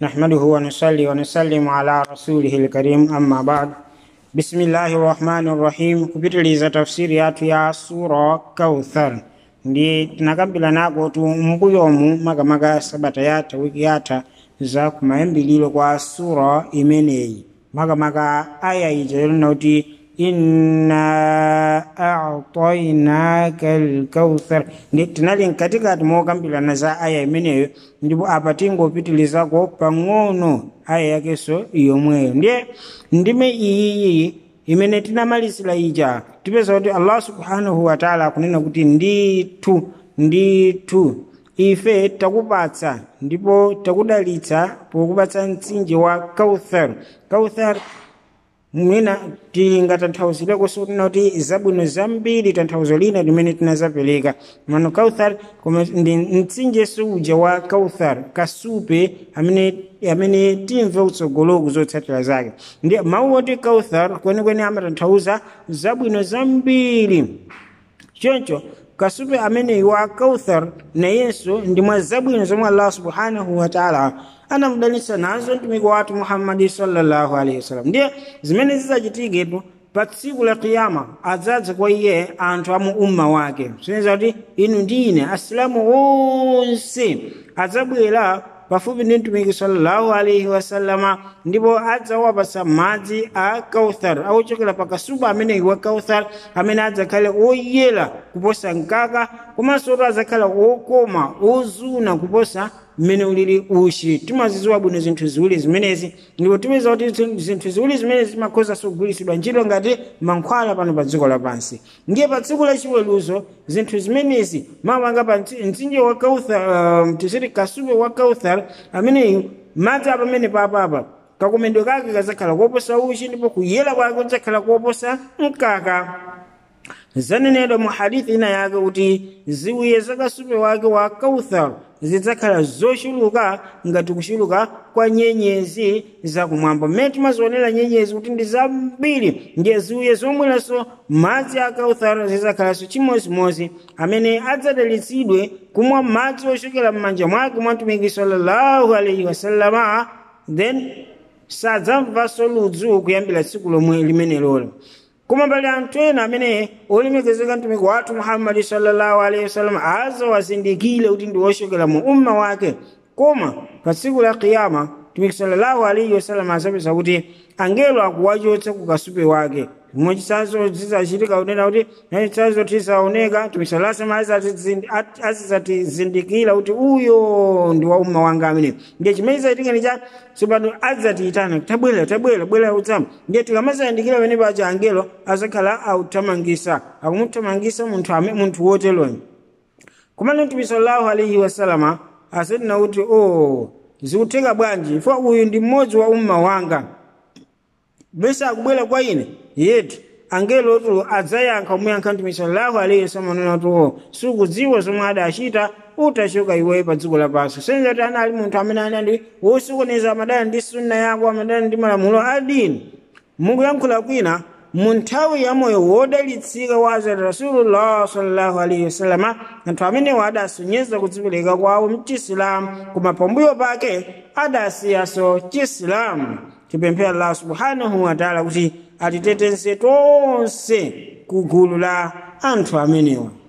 نحمده ونصلي ونسلم على رسوله الكريم أما بعد بسم الله الرحمن الرحيم kupitiliza tafsiri yathu ya sura kauthar ndi tinakambira nako tu mbuyomu makamaka sabata yatha wiki yatha za kumayambiliro kwa sura imeneyi makamaka aya ija yolina kuti inna a'tainaka alkauthar ndi tinali mkatikati mokambirana za aya imeneyo ndipo apa tingopitilizako pang'ono aya yakenso yomweyo ndiye ndime iyiyi imene tinamalizira ija tipeza kuti allah subhanahu wataala akunena kuti ndithu ndithu ife takupatsa ndipo takudalitsa pokupatsa mtsinje wa kauthar kauthar mwina tingatanthauzireko sotina kuti zabwino zambiri tanthauzo lina limene tinazapereka mano kauthar koma ndi mtsinje suja wa kauthar kasupe amene amene timve utsogoloku zotsatira zake ndi mawu oti kauthar kwenikweni amatanthauza zabwino zambiri choncho kasupe ameneyi wa kauthar nayenso ndi mwa zabwino zomwe allah subhanahu wataala anamudalitsa nazo mtumiki wathu muhammadi sallallahu alaihi wasallam ndiye zimene zizachitiketu pa tsiku la kiyama adzadza kwa iye anthu amu umma wake zineza kuti inu ndi ine asilamu onse adzabwera pafupi ndi mtumiki sallallahu alaihi wasallama ndipo adzawapasa madzi a kauthar akuchokera pa kasupe ameneyi wa kauthar amene adzakhale oyera kuposa mkaka komanso kuti adzakhala okoma ozuna kuposa mmene ulili uchi timaziziwa bwino zinthu ziwiri zimenezi ndipo tipeza kuti zinthu ziwiri zimenezi zimakhozanso kugwiritsidwa ntchito ngati mankhwala pano pa dziko lapansi ndiye pa tsiku lachiweruzo zinthu zimenezi mamanga pa mtsinje wa kauthar uh, tisiti kasupe wa kauthar ameneyu madzi apamene papapa kakomedwe kake kazakhala koposa uchi ndipo kuyera kwake kudzakhala koposa mkaka zanenedwa mu hadithi ina yake kuti ziwiye zakasupe wake wa kauthar zidzakhala zochuluka ngati kuchuluka kwa nyenyezi zakumwamba mmene timazionera nyenyezi kuti ndi zambiri ndiye ziwiye zomweranso madzi a kauthar zidzakhalanso chimozimozi amene adzadalitsidwe kumwa madzi ochokera m'manja mwake mwa mtumiki sallallahu alaihi wasallama then sadzamvanso ludzu kuyambira tsiku lomwe limene lolo koma pali anthu ena amene olemekezeka mtumiki wathu muhammadi sallallahu alaihi wasallam azawazindikire kuti ndi wochokera mu umma wake koma pa tsiku la kiyama mtumiki sallallahu alaihi wasallam azapeza kuti angelo akuwachotsa ku kasupe wake chimwe chisanso zizachitika kunena kuti nachitsanzo tisaoneka tumisalasema azizatizindikira kuti uyo ndi wa umma wanga amene ndiye chimene chizachitika ndicha tsopano adzatiyitana tabwera tabwera bwera utsama ndiye tikamazayandikira pene paja angelo azakhala authamangisa akumuthamangisa munthu ame munthu woteroyo komano mtume sallallahu alaihi wasalama asanena kuti o zikutheka bwanji fo uyu ndi mmodzi wa umma wanga bese akubwera kwa ine yetu angelo tu adzayankha umuyankha mtume sallallahu alaihi wasallam anena kuti o sukudziwa zomwe adachita utachoka iweyo pa dziko lapansi senza kuti anali munthu amene anali wosokoneza amadana ndi sunna yako amadana ndi malamulo a dini mukuyankhula kwina mu nthawi ya moyo wodalitsika wa azati rasulullah sallallahu alaihi wasallama anthu amenewo adasonyeza kudzipereka kwawo mchisilamu koma pambuyo pake adasiyaso chisilamu tipemphe allah subhanahu wataala kuti atiteteze tonse ku gulu la anthu amenewa